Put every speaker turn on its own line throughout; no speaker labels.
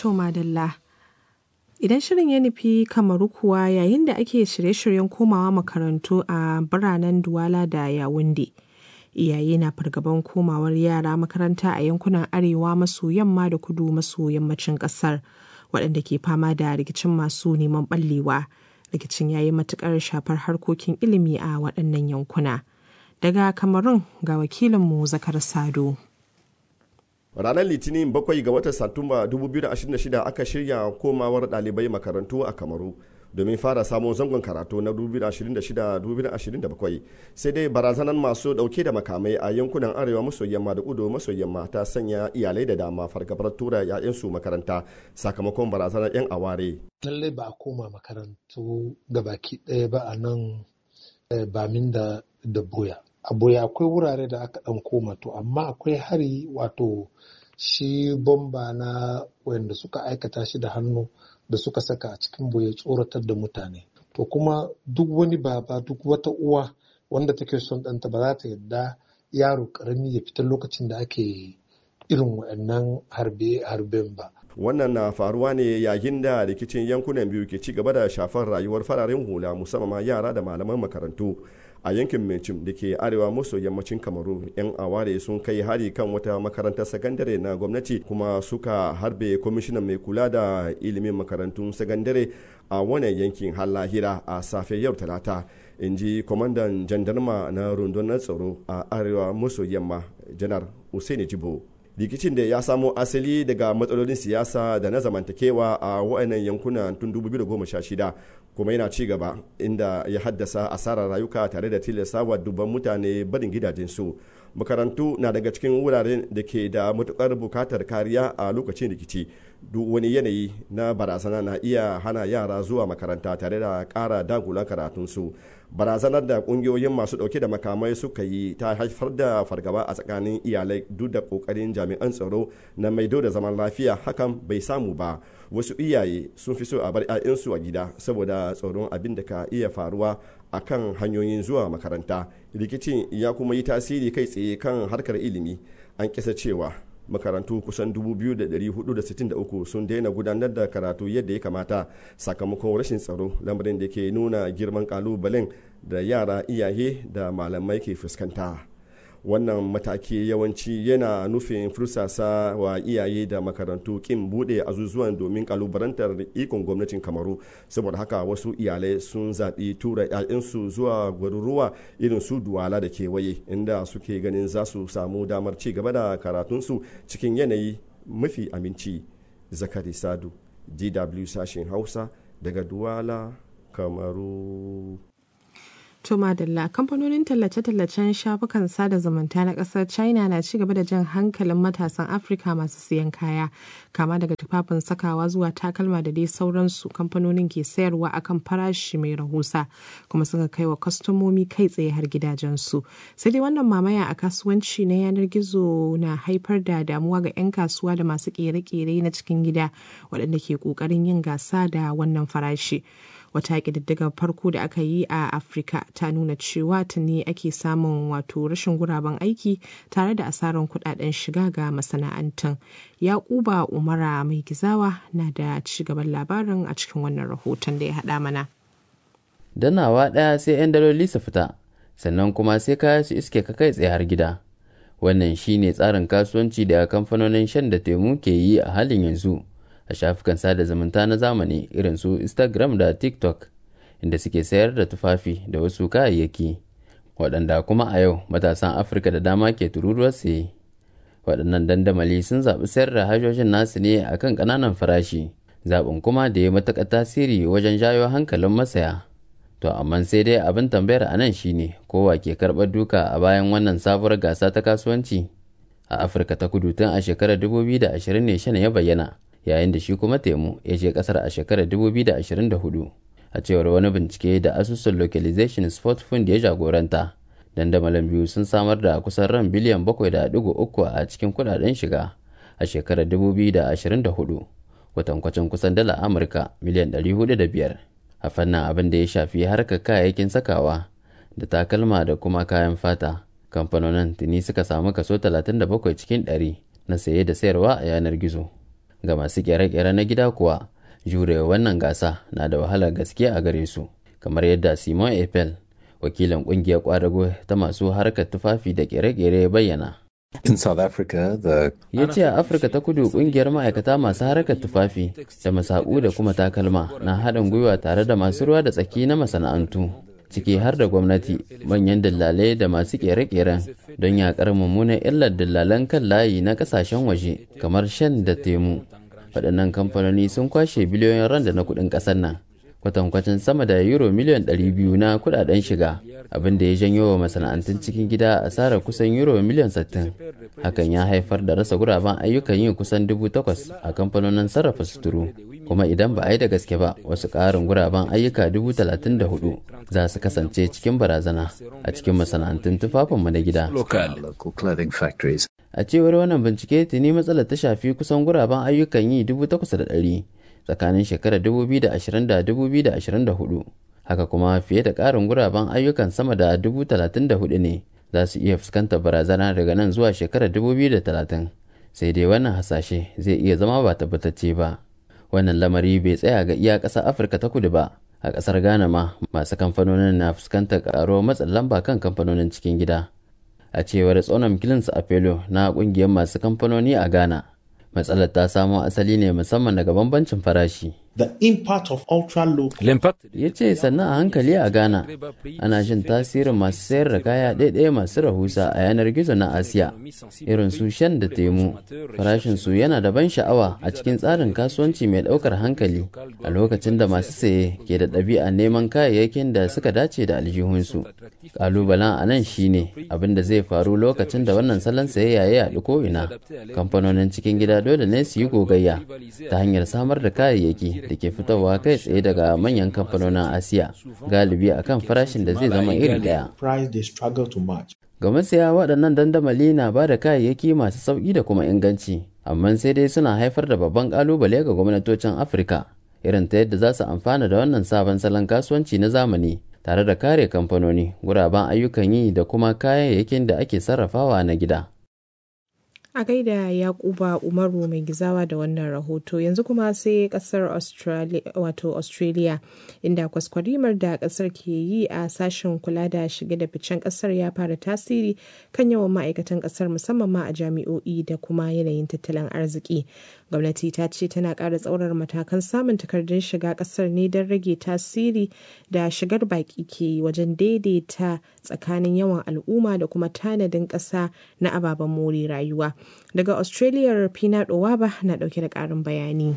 To madalla. Idan shirin ya nufi kamaru kuwa yayin da ake shirye-shiryen komawa makarantu a biranen Duwala da Yawunde. Iyaye na fargaban komawar yara makaranta a yankunan arewa maso yamma da kudu maso yammacin ƙasar waɗanda ke fama da rikicin masu neman ɓallewa. Rikicin ya yi matuƙar shafar harkokin ilimi a waɗannan yankuna. Daga Kamarun ga wakilinmu Zakar Sado.
ranar litinin bakwai ga watan satumba 2026 aka shirya komawar ɗalibai makarantu a kamaru domin fara samun zangon karatu na 2026-2027 sai dai barazanar masu dauke da makamai a yankunan arewa maso yamma da kudu maso yamma ta sanya iyalai da dama fargabar tura 'ya'yansu makaranta sakamakon barazanar 'yan aware
lallai ba a koma makarantu gabaki ɗaya ba a nan bamin da da boya a boya akwai wurare da aka ɗan koma to amma akwai hari wato shi bomba na wanda suka aikata shi da hannu da suka saka a cikin boye tsoratar da mutane to kuma duk wani baba duk wata uwa wanda take son ɗanta ba za ta yadda yaro ƙarami ya fita lokacin da ake irin waɗannan harbe-harben ba
wannan na faruwa ne yayin da rikicin yankunan biyu ke ci gaba da shafar rayuwar fararen hula musamman yara da malaman makarantu a yankin Mencim da ke arewa maso yammacin Kamaru yan aware sun kai hari kan wata makarantar sakandare na gwamnati kuma suka harbe kwamishinan mai kula da ilimin makarantun sakandare a wannan yankin lahira a safe yau talata in ji kwamandan jandarma na rundunar tsaro a arewa maso yamma janar Usaini Jibo rikicin da ya samo asali daga matsalolin siyasa da na zamantakewa a wa'annan yankuna tun 2016 kuma yana ci gaba inda ya haddasa asarar rayuka tare da tilastawa dubban mutane barin gidajensu makarantu na daga cikin wuraren da ke da matukar bukatar kariya a lokacin rikici duk wani yanayi na barazana na iya hana yara zuwa makaranta tare da kara dagulan karatunsu barazanar da kungiyoyin masu dauke da makamai suka yi ta haifar da fargaba a tsakanin iyalai duk da kokarin jami'an tsaro na maido da zaman lafiya hakan bai samu ba wasu iyaye sun fi so a bar 'ya'yansu a gida saboda tsoron abin da ka iya faruwa a kan hanyoyin zuwa makaranta rikicin ya kuma yi tasiri kai tsaye kan harkar ilimi an kisa cewa makarantu kusan 2,463 sun daina gudanar da karatu yadda ya kamata sakamakon rashin tsaro lamarin da ke nuna girman kalubalen da yara iyaye da malamai ke fuskanta wannan mataki yawanci yana nufin fursasa wa iyaye da makarantu kin bude azuzuwan domin kalubarantar ikon gwamnatin kamaru saboda haka wasu iyalai sun zaɓi tura 'ya'yansu zuwa garuruwa irin su duwala da kewaye inda suke ganin za su samu damar ci gaba da karatunsu cikin yanayi mafi aminci zakari sadu dw sashen hausa daga duwala kamaru
To madalla kamfanonin tallace-tallacen shafukan sada zumunta na kasar China na ci gaba da jan hankalin matasan Afirka masu siyan kaya kama daga tufafin sakawa zuwa takalma da dai sauransu kamfanonin ke sayarwa akan farashi mai rahusa kuma suka kai wa kwastomomi kai tsaye har gidajensu. Sai dai wannan mamaya a kasuwanci na yanar gizo na haifar da damuwa ga 'yan kasuwa da masu kere-kere na cikin gida waɗanda ke ƙoƙarin yin gasa da wannan farashi. wata ƙididdigar farko da aka yi a afirka ta nuna cewa tuni ake samun wato rashin guraben aiki tare da asarar kudaden shiga ga masana'antun yakuba umara mai gizawa na da ci gaban labarin a cikin wannan rahoton da ya haɗa mana
danawa ɗaya sai 'yan daloli su fita sannan kuma sai kaya su iske ka kai tsaye har gida wannan shine tsarin kasuwanci da kamfanonin shan da temu ke yi a halin yanzu a shafukan sada zumunta na zamani irin su instagram da tiktok inda suke sayar da tufafi da wasu kayayyaki waɗanda kuma a yau matasan afirka da dama ke tururuwar saye waɗannan dandamali sun zaɓi sayar da hajjojin nasu ne a kan ƙananan farashi zaɓin kuma da ya matuƙa tasiri wajen jayo hankalin masaya to amma sai dai abin tambayar a nan shine kowa ke karɓar duka a bayan wannan sabuwar gasa ta kasuwanci a afirka ta kudu tun a shekarar 2020 ne shan ya bayyana yayin da shi kuma temu ya je kasar a shekarar 2024 a cewar wani bincike da asusun localization sport fund ya jagoranta dandamalin biyu sun samar da kusan ran biliyan 7.3 a cikin kudaden shiga a shekarar 2024 kwatankwacin kusan dala amurka miliyan 405 a fannin abin da ya shafi harkar kayayyakin sakawa da takalma da kuma kayan fata kamfanonin tuni suka samu kaso 37 cikin 100 na saye da sayarwa a yanar gizo ga masu kere-kere na gida kuwa jurewa wannan gasa na da wahalar gaske a gare su kamar yadda simon apple wakilin kungiyar kwadago ta masu harkar tufafi da kere-kere ya bayyana
In South Africa, the
ya ce a afirka ta kudu kungiyar ma'aikata masu harkar tufafi da masaku da kuma takalma na haɗin gwiwa tare da masu ruwa da tsaki na masana'antu ciki har da gwamnati manyan dillalai da masu kere-keren don yakar mummunan illar dillalan kan layi na kasashen waje kamar shan da temu waɗannan kamfanoni sun kwashe biliyoyin randa na kuɗin ƙasar nan kwatankwacin sama da euro miliyan 200 na kudaden shiga abin da ya janyo wa masana'antun cikin gida asarar kusan euro miliyan 60 hakan ya haifar da rasa guraben ayyukan yin kusan 8,000 a kamfanonin sarrafa suturu kuma idan ba a yi da gaske ba wasu ƙarin guraben ayyuka 34,000 za su kasance cikin barazana a cikin masana'antun tufafinmu na gida
local clothing factories.
a cewar wannan bincike tuni matsalar ta shafi kusan guraben ayyukan yi 8,100 tsakanin shekarar 2020 da 2024 haka kuma fiye da ƙarin guraben ayyukan sama da 34,000 ne za su iya fuskantar barazana daga nan zuwa shekarar 2030 sai dai wannan hasashe zai iya zama ba tabbatacce ba wannan lamari bai tsaya ga iya ƙasar afirka ta kudu ba a ƙasar ghana ma masu kamfanonin na fuskantar ƙaruwar matsin lamba kan kamfanonin cikin gida a cewar tsonon kilins apelo na ƙungiyar masu kamfanoni a ghana matsalar ta samo asali ne musamman daga bambancin farashi
The impact of ultra low
ya ce sannan a hankali a ghana ana jin tasirin masu sayar da kaya ɗaiɗaya masu rahusa a yanar gizo na asiya irin su shan da temu farashin su yana da ban sha'awa a cikin tsarin kasuwanci mai ɗaukar hankali a lokacin da masu saye ke da ɗabi'a neman kayayyakin da suka dace da aljihunsu ƙalubalen a nan shine abin da zai faru lokacin da wannan salon sayayya ya yaɗu ko'ina kamfanonin cikin gida dole ne su yi gogayya ta hanyar samar da kayayyaki da ke fitowa kai tsaye daga manyan kamfanonin asiya galibi akan farashin da zai zama iri daya
price they struggle to match.
ga masaya waɗannan dandamali na ba da kayayyaki masu sauƙi da kuma inganci amma sai dai suna haifar da babban ƙalubale ga gwamnatocin afirka irin ta yadda za su amfana da wannan sabon salon kasuwanci na zamani tare da kare kamfanoni guraben ayyukan yi da kuma kayayyakin da ake sarrafawa na gida
A gaida Yakuba Umaru mai gizawa da wannan rahoto yanzu kuma sai kasar Australia wato Australia inda kwaskwarimar da kasar ke yi a sashen kula da shige da ficen kasar ya fara tasiri kan yawan ma'aikatan kasar musamman ma a jami'o'i da kuma yanayin tattalin arziki. Gwamnati ta ce tana ƙara tsaurar matakan samun takardun shiga kasar ne don rage tasiri da shigar baki ke yi wajen daidaita tsakanin yawan al'umma da kuma tanadin ƙasa na ababen more rayuwa. daga australia pina waba na dauke da karin bayani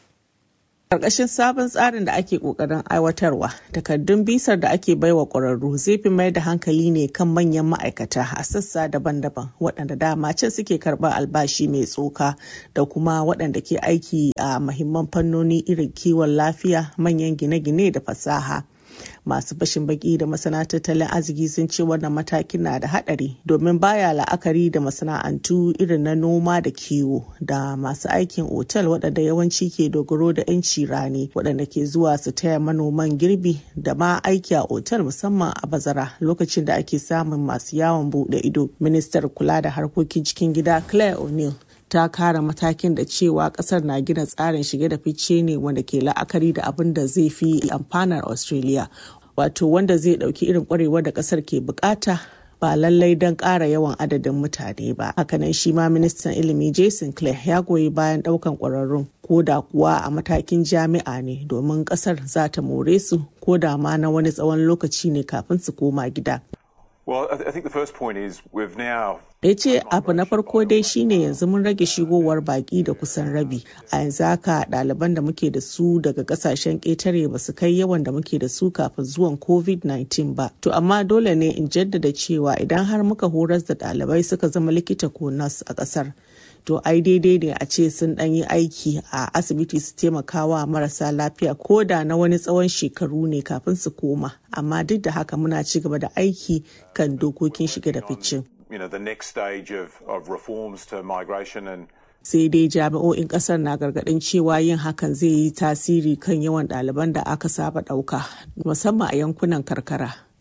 Karkashin sabon tsarin da ake kokarin aiwatarwa, takardun bisar da ake baiwa ƙwararru zai fi mai da hankali ne kan manyan ma'aikata a sassa daban-daban waɗanda dama can suke karɓar albashi mai tsoka da kuma waɗanda ke aiki a mahimman fannoni irin kiwon lafiya, manyan gine-gine da fasaha. masu fashin baki da masana tattalin arziki sun ce wannan matakin na da hadari domin baya la'akari da masana'antu irin na noma da kiwo da masu aikin otal waɗanda yawanci ke dogaro da 'yanci rani waɗanda ke zuwa su taya manoman girbi da ma aiki a otal musamman a bazara lokacin da ake samun masu yawon buɗe ido ministar kula da harkokin cikin gida claire o'neill ta kara matakin da cewa kasar na gina tsarin shige da fice ne wanda ke la'akari da abin da zai fi amfanar australia wato wanda zai dauki irin kwarewar da kasar ke bukata ba lallai don ƙara yawan adadin mutane ba hakanan shi ma ministan ilimi jason clare ya goyi bayan ɗaukan ƙwararrun ko da kuwa a matakin jami'a ne domin ƙasar za ta more su ko da ma na wani tsawon lokaci ne kafin su koma gida
Well, I think the first point is we've now
ya ce abu na farko dai shine yanzu mun rage shigowar baki da kusan rabi a yanzu haka ɗaliban da muke da su daga kasashen ƙetare ba su kai yawan da muke da su kafin zuwan covid-19 ba to amma dole ne in jaddada cewa idan har muka horas da ɗalibai suka zama likita ko nas a ƙasar to ai daidai ne a ce sun ɗan yi aiki a asibiti su taimakawa marasa lafiya ko da na wani tsawon shekaru ne kafin su koma amma duk da haka muna ci gaba da aiki kan dokokin shiga da ficin
you know, the next stage of, of reforms to migration and
sai dai jami'o'in kasar na gargadin cewa yin hakan zai yi tasiri kan yawan ɗaliban da aka saba ɗauka musamman a yankunan karkara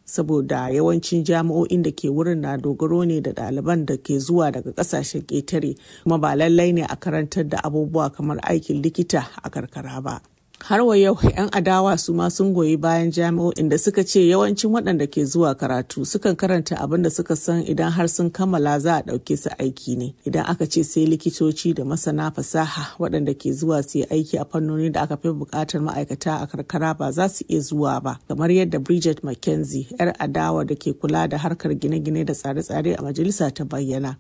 saboda yawancin jami'o'in da ke wurin na dogaro ne da ɗaliban da ke zuwa daga ƙasashen ƙetare kuma ba lallai ne a karantar da abubuwa kamar aikin likita a karkara ba. har wa yau 'yan adawa su ma sun goyi bayan jami'o'in da suka ce yawancin waɗanda ke zuwa karatu sukan karanta abin da suka san idan har sun kammala za a ɗauke su aiki ne idan aka ce sai likitoci da masana fasaha waɗanda ke zuwa su yi aiki a fannoni da aka fi buƙatar ma'aikata a karkara ba za su iya zuwa ba kamar yadda bridget mckenzie 'yar adawa da ke kula da harkar gine-gine da tsare-tsare a majalisa ta bayyana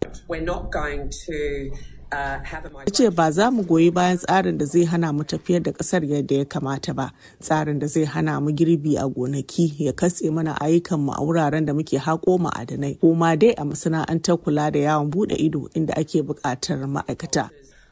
ya ce ba za mu goyi bayan tsarin da zai hana mu tafiyar da kasar yadda ya kamata ba tsarin da zai hana mu girbi a gonaki ya katse mana ayyukanmu a wuraren da muke haƙo ma'adanai ko ma dai a masana'antar kula da yawon bude ido inda ake buƙatar ma'aikata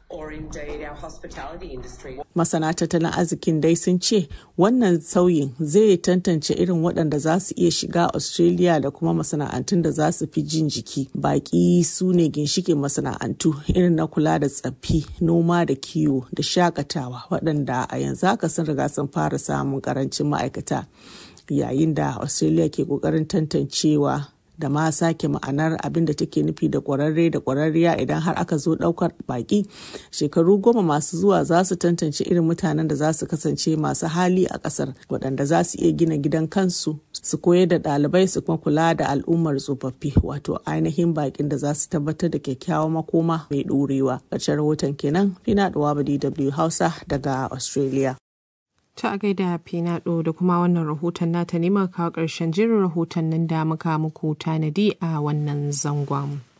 Masana tattalin arzikin dai sun ce wannan sauyin zai tantance irin waɗanda za su iya shiga Australia da kuma masana'antun da za su fi jin jiki. Baƙi su ne ginshikin masana'antu irin na kula da tsaffi, noma da kiwo da shakatawa waɗanda a yanzu haka sun riga sun fara samun ƙarancin ma'aikata. Yayin da Australia ke ƙoƙarin tantancewa da ma sake ma'anar abin da take nufi da kwararre da kwararriya idan har aka zo daukar baki shekaru goma masu zuwa za su tantance irin mutanen da za su kasance masu hali a kasar waɗanda za su iya gina gidan kansu su koyar da ɗalibai su kuma kula da al'ummar tsofaffi wato ainihin bakin da za su tabbatar da kyakkyawan makoma mai ɗorewa ƙarshen rahoton kenan fina da dw hausa daga australia
Ta a gaida Finado da kuma wannan rahoton nata ne muka kawo ƙarshen jerin rahoton nan da muka muku tanadi a wannan zangon.